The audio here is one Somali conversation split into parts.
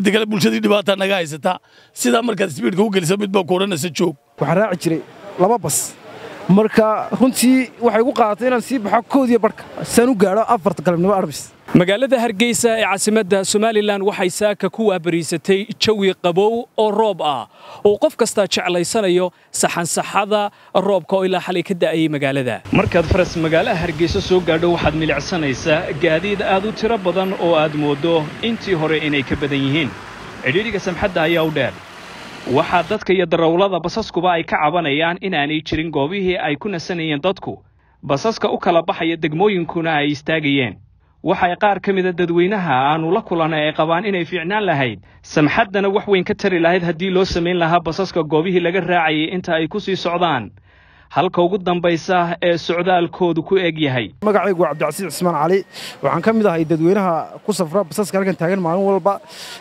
midda kale bulshadii dhibaataa naga haysataa sidaa markaad sbiidka u gelisa midbaa ku odhanaysa joog waxaan raaci jiray laba bas marka runtii waxay gu qaadatay inaan sii baxo koodiyo barhka saan u gaadho afarta galabnimo arbis magaalada hargeysa ee caasimadda somalilan waxay saaka ku waabariisatay jawi qabow oo roob ah oo qof kastaa jeclaysanayo saxansaxada roobka oo ilaa xalay ka da'ayay magaalada markaad faras magaalaha hargeysa soo gaadho waxaad milicsanaysaa gaadiid aad u tiro badan oo aad mooddo intii hore inay ka badan yihiin cidhiidhiga samxadda ayaa u dheer waxaa dadka iyo darawlada basaskuba ay ka cabanayaan inaanay jirin goobihii ay ku nasanayeen dadku basaska u kala baxaya degmooyinkuna ay istaagayeen waxay qaar ka mida dadweynaha aannu la kulannay ay qabaan inay fiicnaan lahayd samxaddana wax weyn ka tari lahayd haddii loo samayn lahaa basaska goobihii laga raacayay inta ay ku sii socdaan halka ugu dambaysa ee socdaalkoodu ku eg yahay magacaygu waa cabdicasiis cismaan cali waxaan ka mid ahay dadweynaha ku safra basaska halkan taagan maalin walba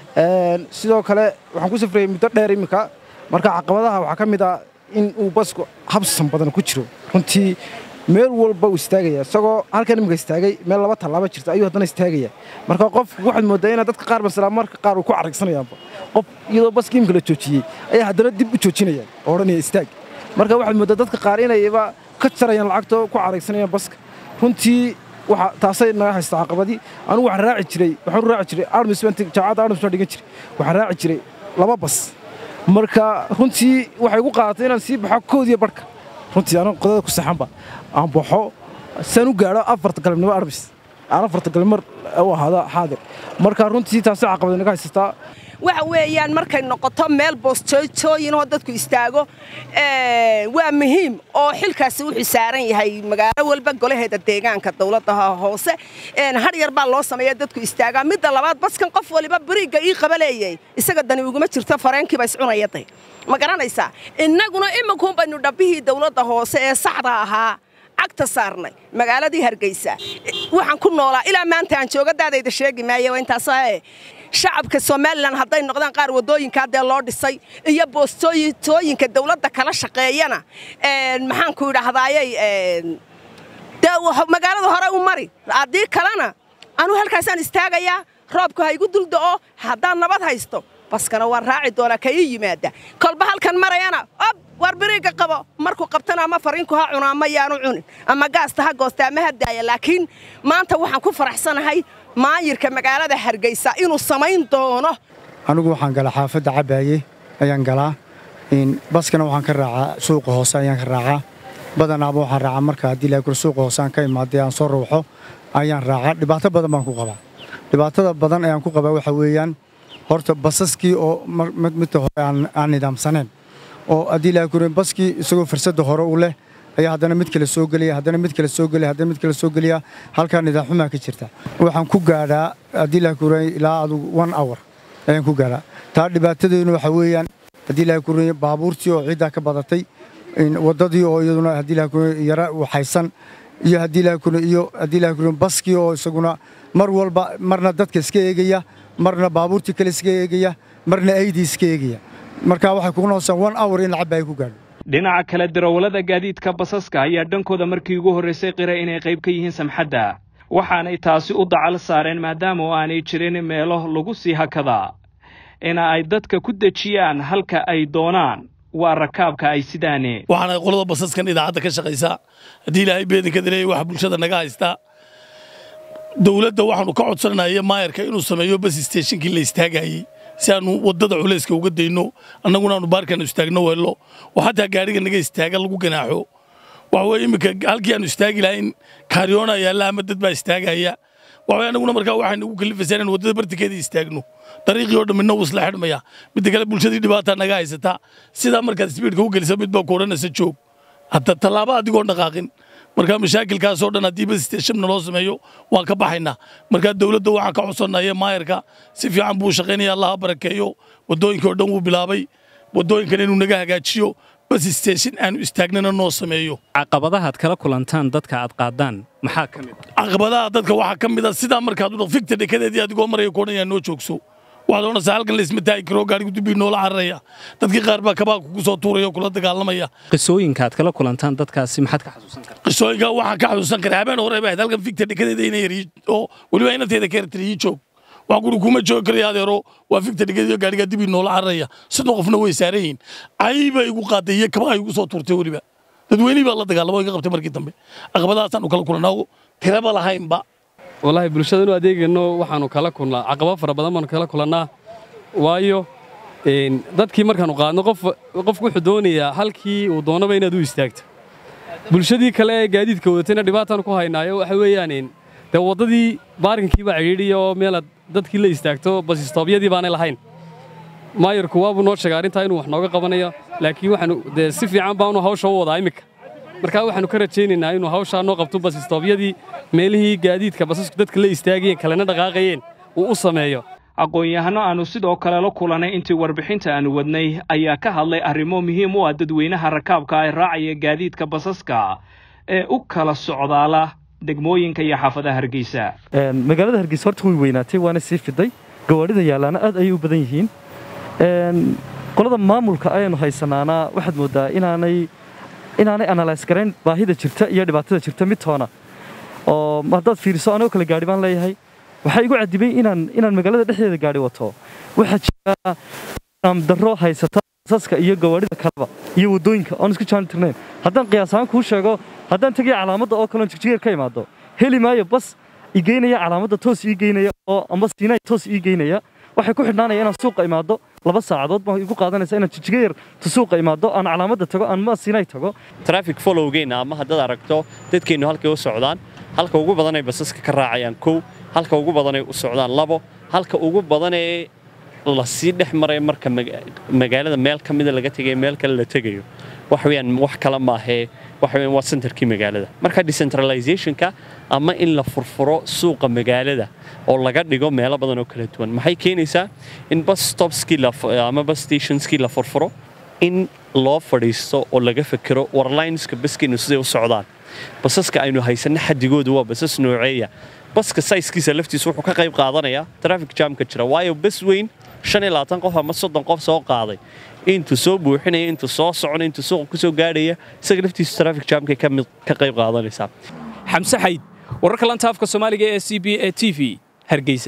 sidoo kale waxaan ku safrayay muddo dheer iminka marka caqabadaha waxaa ka mid ah in uu basku habsan badan ku jiro runtii meel walba uu istaagaya isagoo halkan iminka istaagay meel laba tallaaba jirta ayuu haddana istaagaya marka qofku waxaad moodaa inaad dadka qaar masala marka qaar uu ku caragsanayaanba qof iyadoo baska iminka la joojiyey ayaa haddana dib u joojinayaan oo odhanaya istaag marka waxaad moodaa dadka qaar inayba ka jarayaan lacagto ku caraysanayaan baska runtii waxa taasay naga haysta caqabadii anugu waxaan raaci jiray waxaan u raaci jiray armis baan jaamacadda armis baan dhigan jiray waxaan raaci jiray laba bas marka runtii waxay gu qaadatay inaan sii baxo koodiyo barhka runtii aniga qodada ku saxanba aan baxo saan u gaadho afarta galabnimo arbis aan afarta galabnimo u ahaada xaadir marka runtii taasay caqabada naga haysataa waxa weeyaan markay noqoto meel boosjoojooyinoo dadku istaago waa muhiim oo xilkaasi wuxuu saaran yahay magaalo walba golaheeda deegaanka dowladda hoose har yar baa loo sameeya dadku istaagaa midda labaad baskan qof waliba beriigga ii qabaleeyay isaga dani uguma jirto fareenkiiba iscunayaday ma garanaysaa innaguna iminkuun baynu dhabbihii dowladda hoose ee saxda ahaa cagta saarnay magaaladii hargeysa waxaan ku noolaa ilaa maanta aan joogadaadayda sheegi maayo intaas shacabka somalilan hadday noqdaan qaar waddooyinkaa dee loo dhisay iyo boostooyintooyinka dawladda kala shaqeeyana maxaanku idhaahdayey dee magaalada hore u mari haddii kalena anuu halkaasaan istaagayaa roobku ha igu dulda'o haddaan nabad haysto baskana waan raaci doonaa ka ii yimaada kolba halkan marayana ob war biriigga qabo markuu qabtana ama fariinku ha cuno ama yaanu cunin ama gaasta ha goosta ama ha daaya laakiin maanta waxaan ku faraxsanahay maayirka magaalada hargeysa inuu samayn doono anigu waxaan galaa xaafadda cabaaye ayaan galaa baskana waxaan ka raacaa suuqa hoose ayaan ka raacaa badanaaba waxaan raacaa marka haddii laakul suuqa hoose aan ka imaadee aan soo ruuxo ayaan raacaa dhibaato badan baan ku qabaa dhibaatada badan ayaan ku qabaa waxaa weeyaan horta basaskii oo midta hore aan nidaamsanayn oo haddii laakul baskii isagoo fursadda hore u leh ayaa haddana mid kale soo gelaya haddana mid kale soo gelaya haddana mid kale soo gelaya halkaa nidaamxumaa ka jirta waxaan ku gaadhaa haddii laakul ilaa adugu one hour ayaan ku gaadhaa taa dhibaatadeenu waxaa weeyaan haddii laakul baabuurtii oo ciiddaa ka badatay waddadii oo iyaduna haddii laakul yara waxaysan iyo haddii laakul iyo haddii laakul baskii oo isaguna mar walba marna dadka iska eegaya marna baabuurtii kale iska eegaya marna aydii iska eegaya marka waxay kugu noqosaa one hour in lacabba ay ku gaadho dhinaca kale darawallada gaadiidka basaska ayaa dhankooda markii ugu horraysay qira inay qayb ka yihiin samxadda waxaanay taasi u dacal saareen maadaama oo aanay jirin meelo lagu sii hakadaa ina ay dadka ku dejiyaan halka ay doonaan waa rakaabka ay sidaane waxaana qolada basaskan idaacadda ka shaqaysaa haddii ilaahay beedinka dileeya waxa bulshada naga haystaa dowladda waxaanu ka codsanaya maayarka inuu sameeyo bas steeshinkii la istaagayey si aanu waddada culayska uga dayno annaguna aanu baarkaanu istaagno weello oo xataa gaadhiga naga istaaga lagu ganaaxo waxa weye iminka halkii aanu istaagi lahayn kaariyoona yaalla ama dad baa istaagaya waxaweye annaguna markaa waxaynu ugu kalifaysaa inaan waddada bartikeeda istaagno dariiqii oo dhamminna wuu isla xidhmaya midda kale bulshadii dhibaataa naga haysataa sidaa markaad sbiidka u gelisa midbaa ku odhanaysa joog hadda tallaaba adigoon dhaqaaqin markaa mashaakilkaasoo dhan haddii bas steeshamna loo sameeyo waan ka baxaynaa markaa dowladda waxaan ka codsannaya maayarka si fiican buu shaqaynaya allaha barakeeyo waddooyinkii oo dhan wuu bilaabay waddooyinkan inuu naga hagaajiyo bas steeshin aanu istaagnana noo sameeyo caqabadahaad kala kulantaan dadka aad qaadaan maxaa ka mid ah caqabadaha dadka waxaa ka mid a sidaa markaad u fikta dhekadeedii adigoo maraya koodhan noo joogso waxaad odhanaysaa halkan laysma taagi karo gaarigu dibbii noola cararaya dadkii qaar baa kabaa kugu soo tuuraya oo kula dagaalamaya qisooyinka aad kala kulantaan dadkaasi maxaad ka xasuusan kartaa qisooyinka waxaan ka xasuusan karaa habeen hore baa ahayd halkan fikta dhekadeeda inay yar oo weliba inanteeda ka yartiri ii joog wax guri kuma joogi karaya adeero waa fikta dhigadiyo gaadhigaa dib inoola cararaya sidoo qofna way saaran yihiin cayba igu qaaday iyo kabaha igu soo tuurtay weliba dadweynihii baa la dagaalamo iga qabtay markii dambe caqabadahaasaan kala kulannaa tiraba lahaynba wallaahi bulshada inu adeegayno waxaanu kala kulnaa caqabado fara badan baanu kala kulannaa waayo dadkii markaanu qaadno qofku wuxuu doonayaa halkii uu doonaba inaad u istaagto bulshadii kale ee gaadiidka wadatayna dhibaataan ku haynaayo waxa weeyaan dee waddadii baarkinkii baa cidhiidhiya oo meelaad dadkii la istaagto basistoobyadii baanay lahayn maayarku waabuu noo sheegay arrintaa inuu wax nooga qabanayo laakiin waxaanu dee si fiican baanu hawsha u wadaa iminka markaa waxaanu ka rajaynaynaa inuu hawshaa noo qabto basistoobyadii meelihii gaadiidka basasku dadka la istaagayeen kalena dhaqaaqayeen uu u sameeyo aqoon-yahano aannu sidoo kale la kulannay intii warbixinta aanu wadnay ayaa ka hadlay arrimo muhiim u ah dadweynaha rakaabka ee raacaya gaadiidka basaska ee u kala socdaala degmooyinka iyo xaafadaha hargeysa magaalada hargeysa horta way weynaatay waana sii fiday gawaadhida yaallaana aad ayay u badan yihiin qolada maamulka ayaynu haysanaana waxaad mooddaa inaanay inaanay analyse garayn baahida jirta iyo dhibaatada jirta mid toona oo haddaad fiiriso anigoo kale gaadhi baan leeyahay waxaa igu cadibay inaan inaan magaalada dhexdeeda gaadhi wato waxaa jira darro haysata basaska iyo gawaadhida kaleba iyo waddooyinka oon isku jaani tirnayn haddaan qiyaas ahaan kuu sheego haddaan tegaya calaamadda oo kaleon jigjigeer ka imaado heli maayo bas ii geynaya calaamadda toos ii geynaya oo amba siinay toos ii geynaya waxay ku xidhnaanaya inaan suuqa imaado laba saacadood baa igu qaadanaysa inaan jijigayar ta suuqa imaado aan calaamadda tago aan ma siinay tago traffic followgeenna ama haddaad aragto dadkeennu halkay u socdaan halka ugu badanay basaska ka raacayaan kow halka ugu badanay u socdaan labo halka ugu badanee lasii dhex maray marka magaalada meel ka mida laga tegayo meel kale la tegayo wax weeyaan wax kale maahee waxa weeyaan waa centerkii magaalada marka decentralizationka ama in la furfuro suuqa magaalada oo laga dhigo meelo badan oo kala duwan maxay keenaysaa in bus stopskii ama bus stationskii la furfuro in loo fadhiisto oo laga fekero warlineska baskeennu siday u socdaan basaska aynu haysanno xadigoodu waa basas nooceeya baska sayskiisa laftiisa wuxuu ka qayb qaadanayaa traffic jamka jira waayo bas weyn shan iyo labaatan qof ama soddon qof soo qaaday intuu soo buuxinaya intuu soo soconaya intuu suuqa ku soo gaadhaya isaga laftiisa traffic jamkay ka qayb qaadanaysaa xamse xayd wararka lanta afka soomaaliga ee c b e t v hargeysa